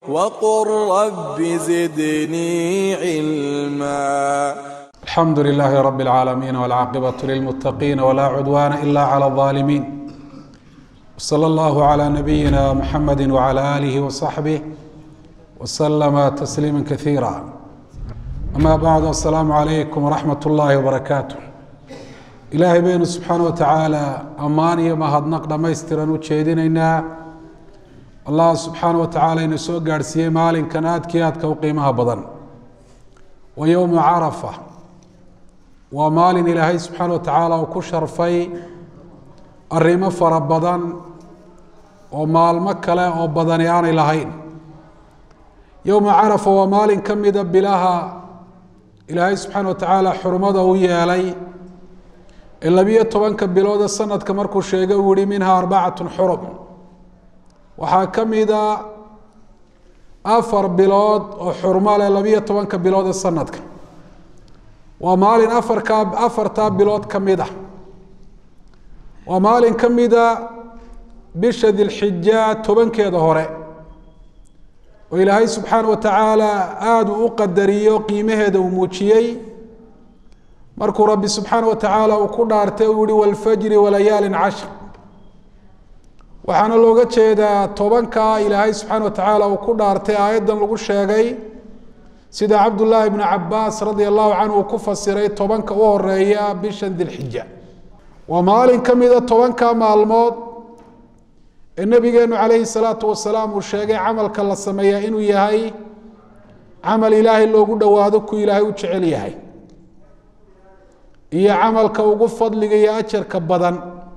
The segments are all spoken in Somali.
وقل رب زدني علما الحمد لله رب العالمين والعاقبة للمتقين ولا عدوان إلا على الظالمين وصلى الله على نبينا محمد وعلى آله وصحبه وسلم تسليما كثيرا أما بعد السلام عليكم ورحمة الله وبركاته ilaahay baynu subxaana wa tacaala ammaan iyo mahadnaq dhammaystiran u jeedinaynaa allah subxaana wa tacaala ina soo gaadhsiiyey maalinkan aadkii aadka u qiimaha badan wa yowmu carafa waa maalin ilaahay subxaana wa tacaala uu ku sharfay arrimo fara badan oo maalmo kale oo badani aanay lahayn yowmu carafa waa maalin ka mida bilaha ilaahay subxaana wa tacaala xurmada u yeelay ee labiyo tobanka bilooda sanadka markuu sheegay uu yihi minhaa arbacatun xurum waxaa ka mida afar bilood oo xurmo leh labiyo tobanka bilooda sanadka waa maalin afarkaa afartaa bilood ka mid ah waa maalin ka mida bisha dilxija tobankeeda hore oo ilaahay subxaana wa tacaala aada uu u qadariyo qiimaheeda uu muujiyey markuu rabbi subxaana wa tacaala uu ku dhaartay uu yihi walfajri walayaalin cashr waxaana looga jeedaa tobankaa ilaahay subxaana wa tacaala uu ku dhaartay aayaddan lagu sheegay sida cabdullaahi bnu cabaas radia allahu canhu uu ku fasiray tobanka u horeeya bishan dilxija waa maalin ka mida tobanka maalmood ee nabigeenu calayhi salaatu wasalaam uu sheegay camalka la sameeyaa inuu yahay camal ilaahay loogu dhowaado ku ilaahay u jecel yahay iyo camalka ugu fadliga iyo ajarka badan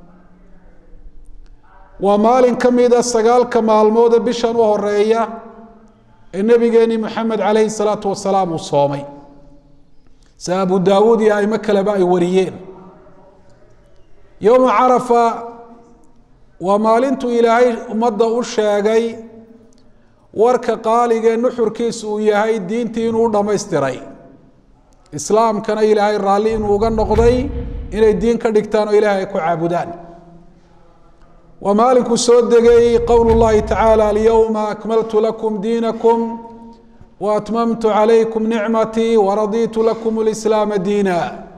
waa maalin ka mida sagaalka maalmoode bishan u horeeya ee nebigeeni moxamed calayhi salaatu wasalaam uu soomay si abu daawuud iyo aimo kaleba ay wariyeen yowma carafa waa maalintuu ilaahay ummadda u sheegay warka qaaligee nuxurkiisu uu yahay diintii inuu u dhammaystiray islaamkana ilaahay raalli inuu uga noqday inay diin ka dhigtaan oo ilahay ay ku caabudaan waa maalinkuu soo degay qowl llahi tacaala alyowma akmaltu lakum diinakum wa atmamtu calaykum nicmatii waraditu lakum lislaama diina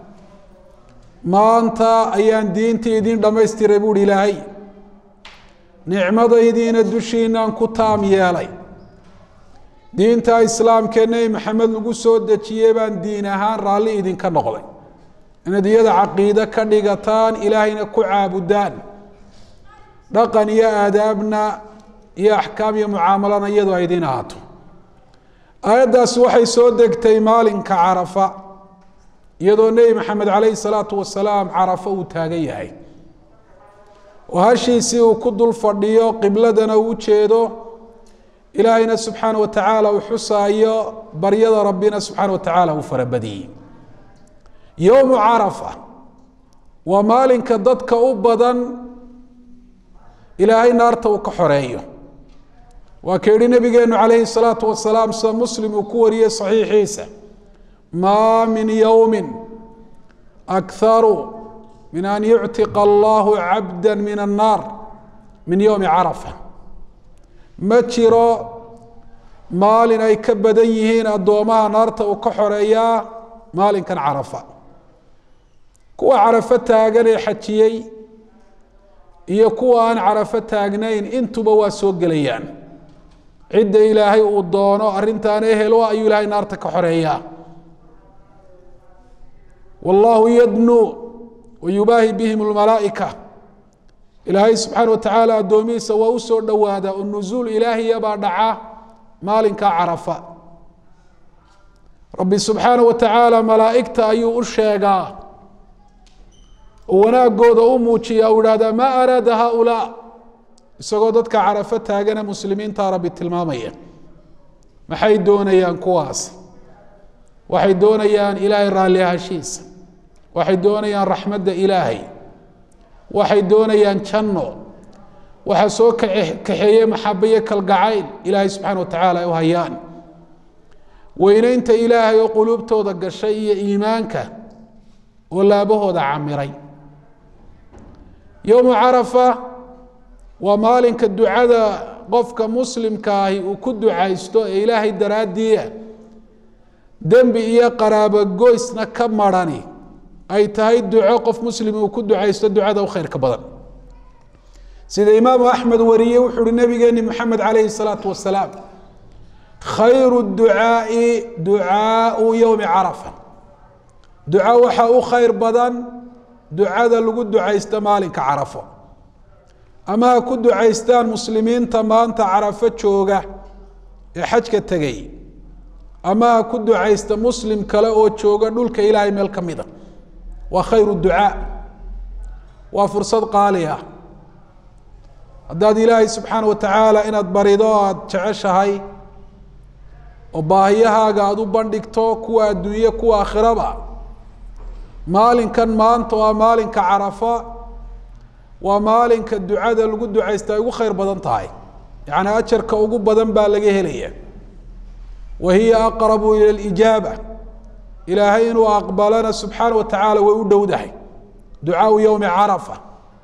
maanta ayaan diintii idin dhammaystiray buuhi ilaahay nicmadaydiina dushiinaan ku taam yeelay diinta islaamkee nebi maxamed lagu soo dejiyey baan diin ahaan raalli idinka noqday inaad iyada caqiide ka dhigataan ilaahayna ku caabudaan dhaqan iyo aadaabna iyo axkaam iyo mucaamalana iyadoo ay idin ahaato aayaddaasi waxay soo degtay maalinka carafa iyadoo nebi maxamed calayhi salaatu wasalaam carafa uu taagan yahay oo hashiisii uu ku dul fadhiyo qibladana uu ujeedo ilaahayna subxaana wa tacaala uu xusaayo baryada rabbina subxaana wa tacaala uu farabadiyey yowmu carafa waa maalinka dadka u badan ilaahay naarta uu ka xoreeyo waa ka yihi nabigeenu calayhi salaatu wasalaam sida muslim uu ku wariyey saxiixiisa maa min yowmin akharu min an yuctiqa allahu cabda min annaar min yowmi carafa ma jiro maalin ay ka badan yihiin addoomaha naarta uu ka xoreeyaa maalinkan carafa kuwa carafo taagan ee xajiyey iyo kuwa aan carafo taagnayn intuba waa soo gelayaan cidda ilaahay uu doono arrintaan ehel o ayuu ilaahay naarta ka xoreeyaa wallahu yadnuu wa yubaahi bihim lmalaa'ika ilaahay subxaana wa tacaala addoomihiisa waa u soo dhowaada oo nusuul ilaahiya baa dhaca maalinka carafa rabbi subxaana wa tacaala malaa'igta ayuu u sheegaa oo wanaagooda u muujiya u ihahdaa maa araada haaulaa isagoo dadka carafo taagana muslimiinta rabbi tilmaamaya maxay doonayaan kuwaas waxay doonayaan ilaahay raalli ahashiisa waxay doonayaan raxmadda ilaahay waxay doonayaan janno waxaa soo kaxeeye maxabayo kalgacayl ilaahay subxaana wa tacaala ay u hayaan weyneynta ilaahay oo quluubtooda gashay iyo iimaanka oo laabahooda camiray yowmu carafa waa maalinka ducada qofka muslimka ahi uu ku ducaysto ee ilaahay daraaddiia dembi iyo qaraabogoysna ka marhani ay tahay duco qof muslim uu ku ducaysto ducada u khayrka badan sida imaamu axmed wariyey wuxuu uhi nabigeeni moxamed calayhi salaatu wasalaam khayru ducaai ducaau yowmi carafa duco waxaa u khayr badan ducada lagu ducaysto maalinka carafo ama ha ku ducaystaan muslimiinta maanta carafo jooga ee xajka tegay ama ha ku ducaysta muslim kale oo jooga dhulka ilaahay meel ka mida waa khayru ducaa waa fursad qaali ah haddaad ilaahay subxaana wa tacaala inaad barido aada jeceshahay oo baahiyahaaga aada u bandhigto kuwa adduunye kuwa aakhiraba maalinkan maanta waa maalinka carafa waa maalinka ducada lagu ducaysta ay ugu khayr badan tahay yacni ajarka ugu badan baa laga helaya wa hiya aqrabu ila alijaaba ilaahay inuu aqbalana subxaana wa tacaala way u dhowdahay ducaau yowmi carafa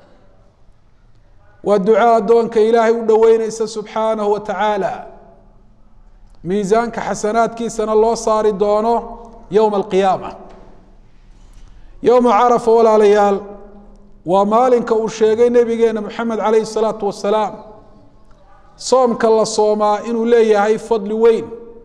waa duco addoonka ilaahay u dhoweyneysa subxaanahu wa tacaala miisaanka xasanaadkiisana loo saari doono yowma alqiyaama yowma carafa walaalayaal waa maalinka uu sheegay nebigeena moxamed calayhi salaatu wasalaam soomka la soomaa inuu leeyahay fadli weyn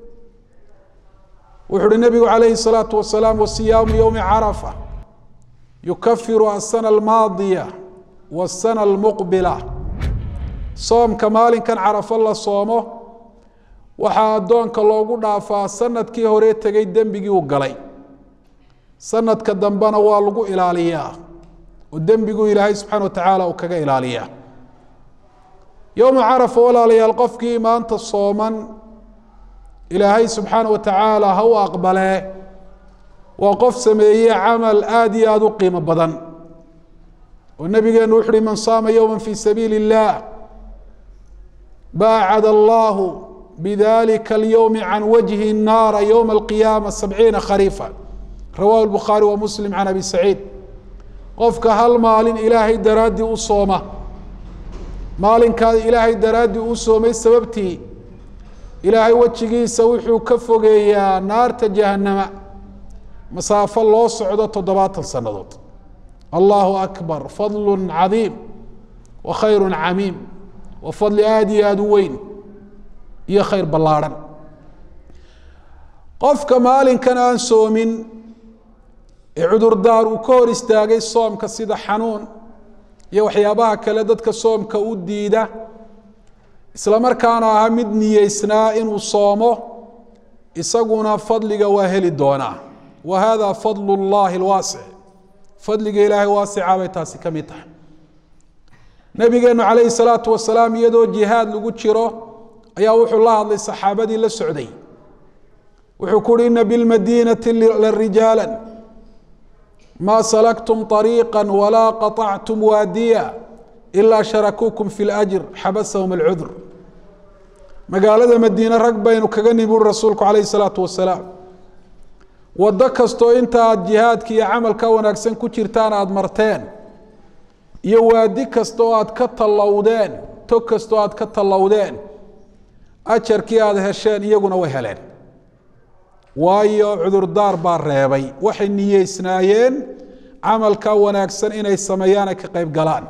wuxu uhi nebigu calayhi salaatu wasalaam wasiyaamu yowmi carafa yukafiru asana almaadiya wasana almuqbila soomka maalinkan carafo la soomo waxaa addoonka loogu dhaafaa sanadkii hore tegay dembigii uu galay sanadka dambena waa lagu ilaaliyaa oo dembigu ilaahay subxana wa tacaala uu kaga ilaaliyaa yowma carafa walaalayaal qofkii maanta sooman ilaahay subxaana wa tacaala ha u aqbalee waa qof sameeye camal aada iyo aada u qiimo badan oo nabigeenu wuxu uhi man saama yowma fi sabiili اllah baacad allahu bidalika alyowmi can wajhi الnaara yowma alqiyaama sabciina khariifa rawahu lbukhaari wa muslim can abi saciid qofka hal maalin ilaahay daraaddii u sooma maalinkaa ilaahay daraaddii u soomay sababtii ilaahay wejigiisa wuxuu ka fogeeyaa naarta jahannama masaafo loo socdo toddobaatan sannadood allahu akbar fadlu cadiim wa khayru camiim waa fadli aada iyo aada u weyn iyo khayr ballaarhan qofka maalinkan aan soomin ee cudurdaar uu ka hor istaagay soomka sida xanuun iyo waxyaabaha kale dadka soomka u diida isla markaana aha mid niyeysnaa inuu soomo isaguna fadliga waa heli doonaa wa hada fadl اllahi اlwaasic fadliga ilaahay waasica bay taasi ka mid tahay nabigeenu calayhi salaatu wasalaam iyadoo jihaad lagu jiro ayaa wuxuu la hadlay saxaabadii la socday wuxuu ku uhi ina bilmadiinati larijaala ma salaktum طariiqa walaa qaطactum waadiya ilaa sharakuukum fi اlأjr xabasahum اlcudur magaalada madiine rag baynu kaga nimi uri rasuulku calayhi salaatu wasalaam waddo kastoo inta aad jihaadka iyo camalka wanaagsan ku jirtaan aada marteen iyo waadi kasta oo aad ka tallowdeen tog kasta oo aad ka tallowdeen ajarkii aada hesheen iyaguna way heleen waayo cudurdaar baa reebay waxay niyeysnaayeen camalka wanaagsan inay sameeyaan ay ka qayb galaan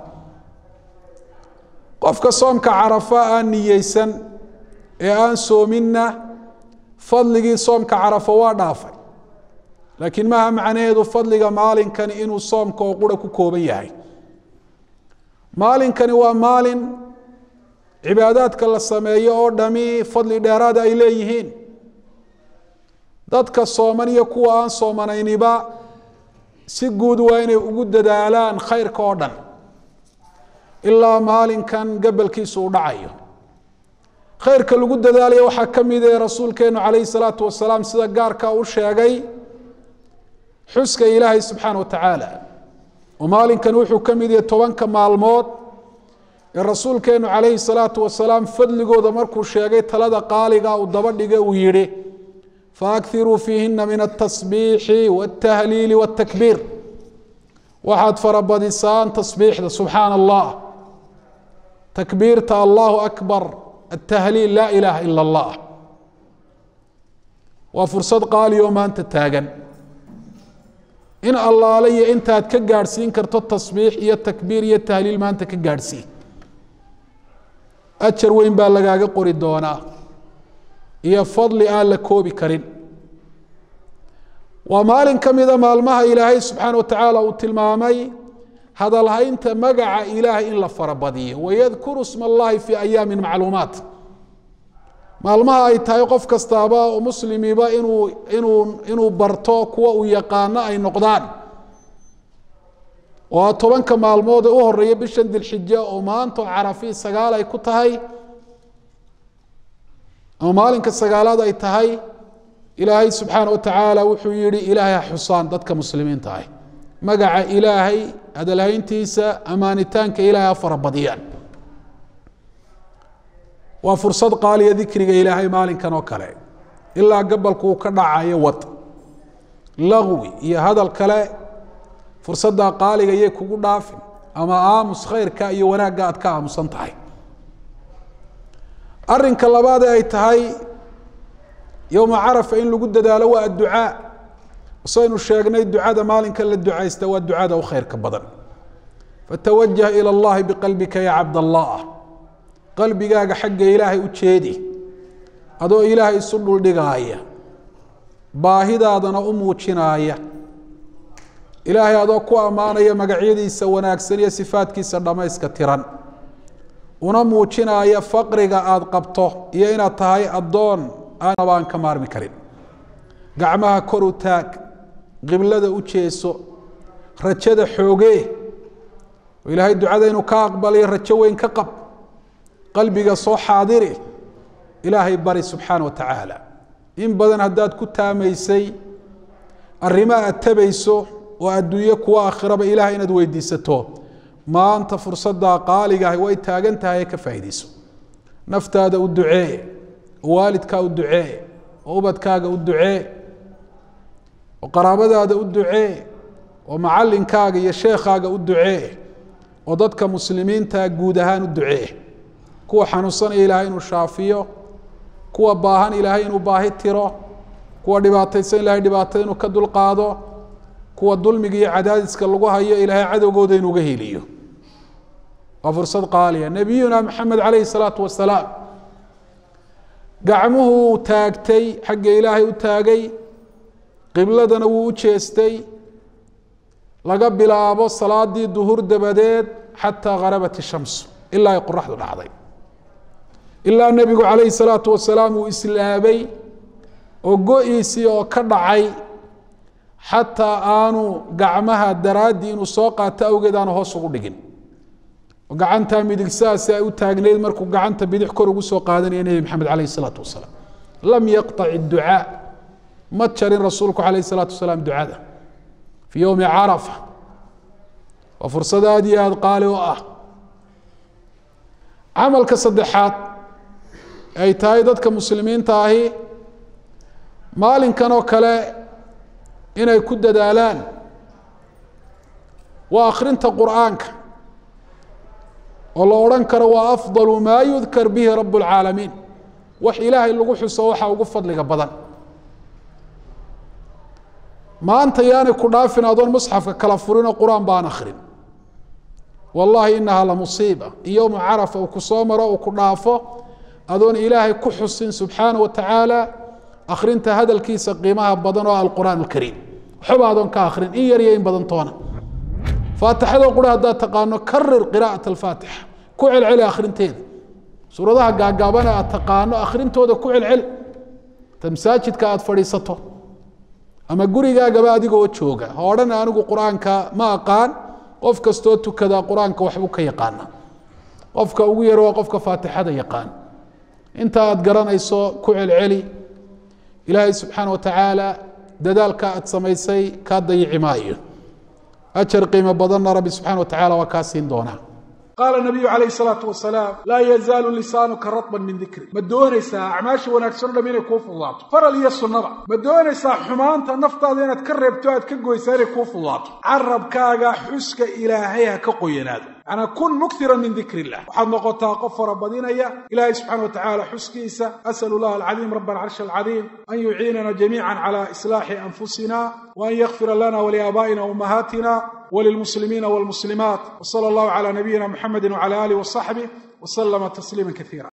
qofka soomka carafa aan niyeysan ee aan soominna fadligii soomka carafo waa dhaafay laakiin maaha macnaheedu fadliga maalinkani inuu soomka oo qura ku kooban yahay maalinkani waa maalin cibaadaadka la sameeyo oo dhami fadli dheeraada ay leeyihiin dadka sooman iyo kuwa aan soomanayniba si guud waa inay ugu dadaalaan khayrka oo dhan ilaa maalinkan gabalkiisu u dhacayo khayrka lagu dadaalayo waxaa ka mid ee rasuulkeenu calayhi salaatu wasalaam sida gaarka u sheegay xuska ilaahay subxaana wa tacaala oo maalinkan wuxuu ka mid yahay tobanka maalmood ee rasuulkeenu calayhi salaatu wasalaam fadligooda markuu sheegay talada qaaliga uu daba dhiga uu yidhi faakiruu fiihina min atasbiixi wاtahliili wاtakbiir waxaad farabadisaan tasbiixda subxaana allah takbiirta allahu akbar atahliil laa ilaaha ila allah waa fursad qaali oo maanta taagan in allaale iyo intaad ka gaadhsiin karto tasbiix iyo takbiir iyo tahliil maanta ka gaadhsii ajar weyn baa lagaaga qori doonaa iyo fadli aan la koobi karin waa maalin ka mida maalmaha ilaahay subxaana wa tacaala uu tilmaamay hadalhaynta magaca ilaahay in la farabadiyo wayadkuru sma allahi fii ayaamin macluumaat maalmaha ay tahay qof kastaaba oo muslimiba inuu inuu inuu barto kuwa uu yaqaano ay noqdaan oo tobanka maalmood ee u horeeya bishan dilxija oo maanta oo carafi sagaal ay ku tahay ama maalinka sagaalaad ay tahay ilaahay subxaana wa tacaala wuxuu yihi ilaahay ha xusaan dadka muslimiinta ah magaca ilaahay hadalhayntiisa amaanitaanka ilaahay ha farabadiyaan waa fursad qaaliya dikriga ilaahay maalinkan oo kale ilaa gabalku uu ka dhacayo wad lagwi iyo hadal kale fursaddaa qaaliga yay kugu dhaafin ama aamus khayrka iyo wanaagga aad ka aamusan tahay arinka labaad ee ay tahay yowma carafa in lagu dadaalo waa adducaa saynu sheegnay ducada maalinka la ducaysta waa ducada u khayrka badan fatawajah ilى اllahi biqalbika ya cabd allah qalbigaaga xagga ilaahay u jeedi adoo ilaahay isu dhuldhigaaya baahidaadana u muujinaaya ilaahay adoo ku ammaanaya magacyadiisa wanaagsan iyo sifaadkiisa dhammayska tiran una muujinaaya faqriga aada qabto iyo inaad tahay addoon aanaba aan ka maarmi karin gacmaha kor u taag qiblada u jeeso rajada xoogee oo ilaahay ducada inuu ka aqbalayo rajo weyn ka qab qalbiga soo xaadiri ilaahay bari subxaana wa tacaala in badan haddaad ku taamaysay arrimo aad tabayso oo adduunye kuwa aakhiraba ilahay inaad weydiisato maanta fursaddaa qaaligaah way taagan tahay ee ka faa'iidayso naftaada u ducee oo waalidkaa u ducee oo ubadkaaga u ducee oo qaraabadaada u ducee oo macallinkaaga iyo sheekhaaga u ducee oo dadka muslimiinta guud ahaan u ducee kuwa xanuunsanaya ilaahay inuu shaafiyo kuwa baahan ilaahay inuu baahi tiro kuwa dhibaataysan ilahay dhibaatada inuu ka dulqaado kuwa dulmiga iyo cadaadiska lagu hayo ilaahay cadowgooda inuuga heliyo waa fursad qaaliya nebiyuna maxamed calayhi salaatu wasalaam gacmuhuu taagtay xagga ilaahay u taagay qibladana wuu u jeestay laga bilaabo salaadii duhur dabadeed xataa harabat ishamsu ilaa ay qoraxdu dhacday ilaa nebigu calayhi salaatu wasalaam uu islaabay oo go-iisii oo ka dhacay xataa aanu gacmaha daraaddii inuu soo qaato awgeed aanu hoos ugu dhigin oo gacantaa midig saasi ay u taagnayd markuu gacanta bidix kor ugu soo qaadanaya nebi maxamed calayhi salaatu wasalaam lam yaqطac idducaa ma jarin rasuulku calayhi salaatu wasalaam ducada fii yowmi carafa waa fursad aada iyo aada qaali u ah camalka saddexaad ay tahay dadka muslimiinta ahi maalinkan oo kale inay ku dadaalaan waa akhrinta qur'aanka oo la odhan karo waa afdalu maa yudkar bihi rab اlcaalamiin wax ilaahay lagu xuso waxa ugu fadliga badan maanta yaanay ku dhaafin adoon musxafka kala furinoo qur-aan baan akhrin wallahi inaha la musiiba yowma carafa uu ku soo maro uu ku dhaafo adoon ilaahay ku xusin subxaana wa tacaala akhrinta hadalkiisa qiimaha badan oo alqur'aan alkariim waxba adoon ka akhrin in yar iyo in badan toona faatixada qura haddaad taqaano karir qiraa'at alfaatixa ku celceli akhrinteeda suuradaha gaagaabana aad taqaano akhrintooda ku celceli ta masaajidka aad fadhiisato ama gurigaagaba adigoo jooga ha odhan anigu qur-aanka ma aqaan qof kastoo tukadaa qur-aanka waxbuu ka yaqaana qofka ugu yar waa qofka faatixada yaqaan inta aad garanayso ku celceli ilaahay subxaana wa tacaala dadaalka aad samaysay kaa dayici maayo ajar qiimo badanna rabbi subxana wa tacala waa kaa siin doonaa qaala nabiyu calayh salaatu wasalaam laa yazaalu lisaanuka radban min dikri ma doonaysaa acmaasha wanaagsan o dham inay kuu fududaato faral iyo sunnaba ma doonaysaa xumaanta naftaada inaad ka reebto aad ka goysaa inay kuu fududaato carabkaaga xuska ilaahay ha ka qoyanaado macnaa kun mukhiran min dikr illah waxaad noqotaa qof farabadinaya ilaahay subxana wa tacala xuskiisa asalu llah alcadiim raba alcarshi alcadiim an yuciinana jamiica cala islaaxi anfusina wa an yakfira lana waliaabaa'ina waumahaatina walilmuslimiina walmuslimaat wsala allahu cala nabiyina muxamedi wcala alih wasaxbih wslama tasliima kaiira